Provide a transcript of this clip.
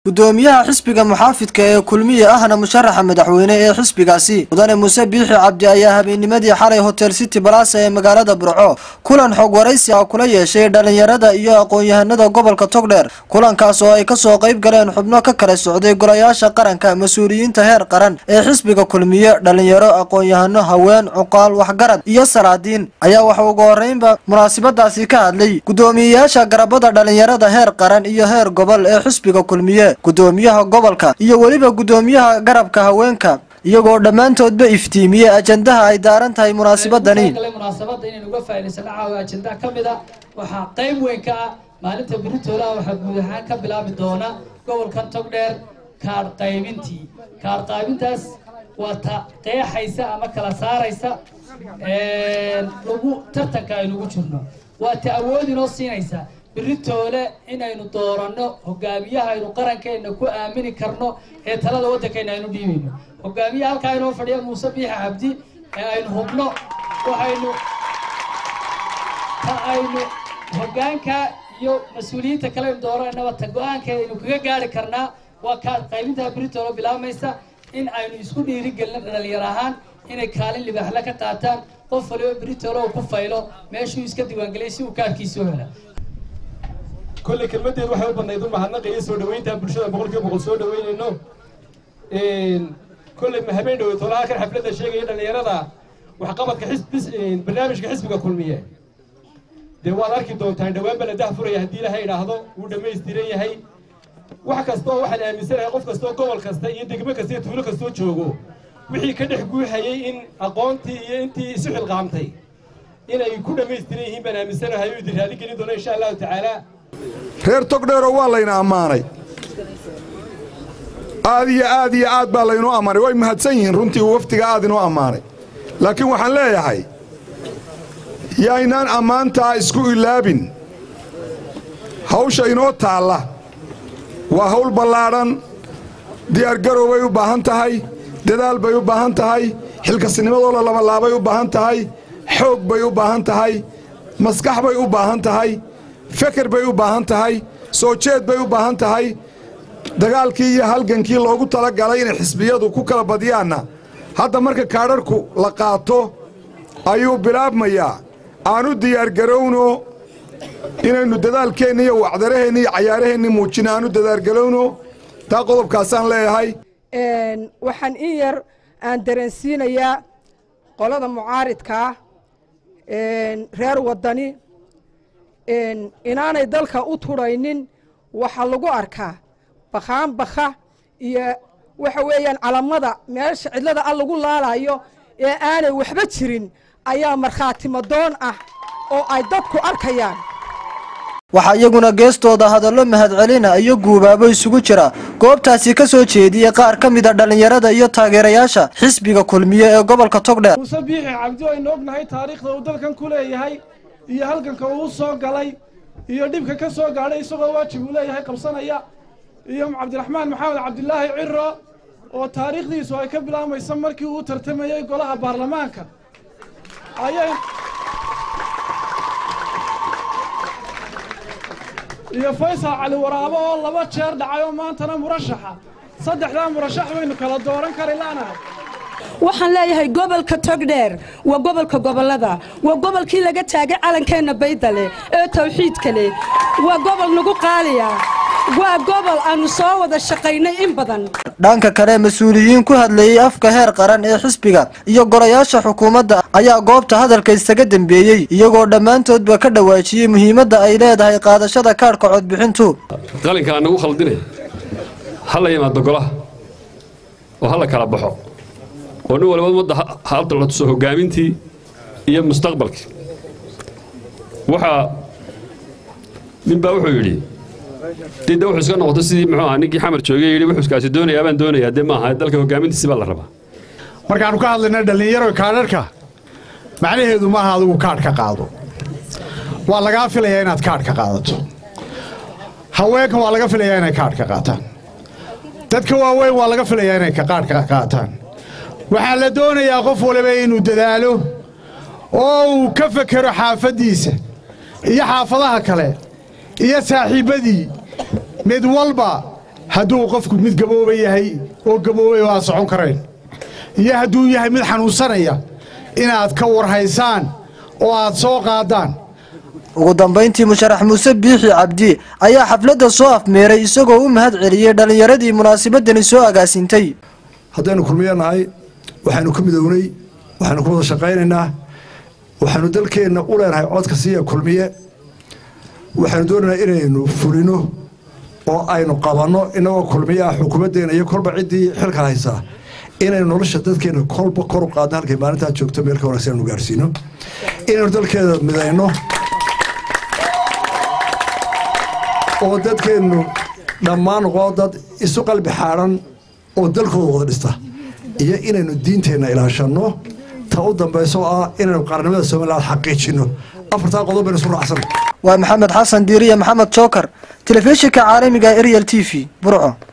gudoomiyaha xisbiga muxaafidka ee kulmiye ahna musharaxa madaxweyne ee xisbigaasi mudane muuse biixi cabdi ayaa habeennimadii xalay hotel city balasa ee magaalada burco kulan xog waraysi ah kula yeeshay dhalinyarada iyo aqoon-yahanada gobolka togdheer kulankaas oo ay kasoo qayb galeen xubno ka kala socday golayaasha qaranka mas-uuliyiinta heer qaran ee xisbiga kulmiye dhalinyaro aqoon-yahano haween cuqaal waxgarad iyo salaadiin ayaa waxa ugu horeynba munaasabadaasi ka hadlay gudoomiyeyaasha garabada dhalinyarada heer qaran iyo heer gobol ee xisbiga kulmiye gudoomiyaha gobolka iyo weliba gudoomiyaha garabka haweenka iyagoo dhammaantoodba iftiimiyey ajandaha ay daaran tahay munaasabadani munaasabada inaynu uga faa'idaysano caawa ajandaha ka mid a waxaa qayb weyn ka ah maalinta beritoolaha waxaa guud ahaan ka bilaabi doona gobolkan togdheer kaadh qaybintii kaadh qaybintaas waa ta qeexaysa ama kala saaraysa lagu tartanka aynugu jirno waa ta awood inoo siinaysa beritoole inaynu dooranno hogaamiyaha aynu qarankeena ku aamini karno ee talada waddankeena aynu dhiibayno hogaamiyaha halkaa inoo fadhiya muuse biixi cabdi ee aynu hubno waxaynu ta aynu hogaanka iyo mas-uuliyiinta kale aynu doorananaba ta go-aanka aynu kaga gaari karnaa waa kaad qaybintaa beritoole bilaabmaysa in aynu isku dhiirigelino dhalinyar ahaan inay kaalin libaaxle ka qaataan qof waliba beritoole uu ku faylo meeshuu iska diiwaangeliyay si uu kaadkiisoo hela kolley kelmaddeed waxay u badnayd u mahadnaqa iyo soo dhaweynta bulshada boqol kiiba boqol soo dhaweynayno kolley ma habeen dhowey tolaha kan xafladda sheegaya dhallinyarada waxqabadka xisbis barnaamijka xisbiga kulmiye dee waad arki doontaan dhowaan baa la dah furaya haddii ilaahay idhaahdo wuu dhammaystiran yahay wax kastoo waxaan aaminsanahay qof kastoo gobol kasta iyo degmo kasta iyo tuulo kastoo joogo wixii ka dhex guuxayay in aqoontii iyo intii isu xilqaamtay inay ku dhammaystiran yihiin baan aaminsanahay oo idin raali gelin doona insha allahu tacaala reer togdheero waa layna ammaanay aad iyo aad iyo aad baa laynuu ammaanay way mahadsan yihiin runtii uu wafdiga aad inuu ammaanay laakiin waxaan leeyahay yaynaan ammaantaa isku ilaabin hawsha inoo taalla waa hawl ballaadhan diyaargarow bay u baahan tahay dadaal bay u baahan tahay xilkasnimadoo la labalaabay u baahan tahay xoog bay u baahan tahay maskax bay u baahan tahay feker bay u baahan tahay soo jeed bay u baahan tahay dagaalkii iyo halgankii loogu tala galay inay xisbiyadu ku kala badiyaanna hadda marka kaadharhku la qaato ayuu bilaabmayaa aanu diyaargarowno inaynu dadaalkeenna iyo wacdaraheenna iyo cayaaraheenni muujina aanu dadaargarowno taa qodobkaasaan leeyahay waxaan in yar aan dareensiinayaa qolada mucaaridkaa reer waddani inaanay dalka u tudhaynin waxaa lagu arkaa bakhaan bakha iyo waxa weeyaan calamada meesha cidlada al lagu laalayo ee aanay waxba jirin ayaa markhaatimadoon ah oo ay dadku arkayaan waxaa iyaguna geestooda hadallo mahadcelina iyo guubaabo isugu jira goobtaasi ka soo jeediyey qaar ka mida dhallinyarada iyo taageerayaasha xisbiga kulmiye ee gobolka togdheer muuse biixi cabdi aynu ognahay taariikhda uu dalkan ku leeyahay iyo halganka uu soo galay iyo dhibka ka soo gaadhay isagoo waajib uu leeyahay qabsanaya iyo cabdiraxmaan maxamed cabdilaahi ciro oo taariikhdiisu ay ka bilaabmayso markii uu tartamayey golaha baarlamaanka ayay iyo faysal cali waraabo oo laba jeer dhacay oo maantana murashaxa saddexdaa murashax baynu kala dooran kari laanahay waxaan leeyahay gobolka togdheer waa gobolka gobollada waa gobolkii laga taagay calankeenna baydale ee tawxiidka leh waa gobol nagu qaaliya waa gobol aannu soo wada shaqaynay in badan dhanka kale mas-uuliyiin ku hadlayey afka heer qaran ee xisbiga iyo golayaasha xukuumadda ayaa goobta hadalka isaga dembeeyey iyagoo dhammaantoodba ka dhawaajiyey muhiimadda ay leedahay qaadashada kaadhka codbixintu qalinkaa nagu khaldinay ha la yimaado golaha oo ha la kala baxo oo nin waliba ummadda halta la tuso hoggaamintii iyo mustaqbalkii waxaa ninbaa wuxuu yidhi didda wuxuu iska noqotay sidii muxuu ahaa ninkii xamar joogay yidhi wuxuuskaasi doonayaa baan doonayaa dee maaha dalka hoggaamintiisi baa la rabaa markaannu ka hadlayna dhallinyaro kaadharhka macnaheedu maaha adigu kaadh ka qaado waa lagaa filayaa inaad kaadh ka qaadato haweenka waa laga filayaa inay kaadh ka qaataan dadka waaweyn waa laga filayaa inay kaadh ka qaataan waxaa la doonayaa qof waliba inuu dadaalo oo uu ka fekero xaafaddiisa iyo xaafadaha kale iyo saaxiibbadii mid walba hadduu qofku mid gabooba yahay oo gaboobay oo aad socon karayn iyo hadduu yahay mid xanuunsanaya inaad ka warhaysaan oo aad soo qaadaan ugu dambayntii musharax muuse biixi cabdi ayaa xafladda soo afmeeray isagoo u mahad celiyey dhallinyaradii munaasabadani soo agaasintay haddaynu kulmiyo nahay waxaynu ku midownay waxaynu ku wada shaqaynaynaa waxaynu dalkeenna u leenahay codka siiya kulmiye waxaynu doonaynaa inaynu fulino oo aynu qabanno innagoo kulmiye ah xukuumaddeena iyo kolba ciddii xilka haysaa inaynu nolosha dadkeenna kolba kor u qaadno halkay maalintaa joogto meel ka wanaagsan aynu gaarsiino inaynu dalkeeda midayno oo dadkeennu dhammaan noqo dad isu qalbi xaadhan oo dalkooda wada dhista iyo inaynu diinteenna ilaashanno ta u dambayso ah inaynu qaranimada somaliland xaqiijinno afartaa qodob baynu isu raacsan waa maxamed xasan diiriye maxamed jookar telefishinka caalamiga ariel t v burco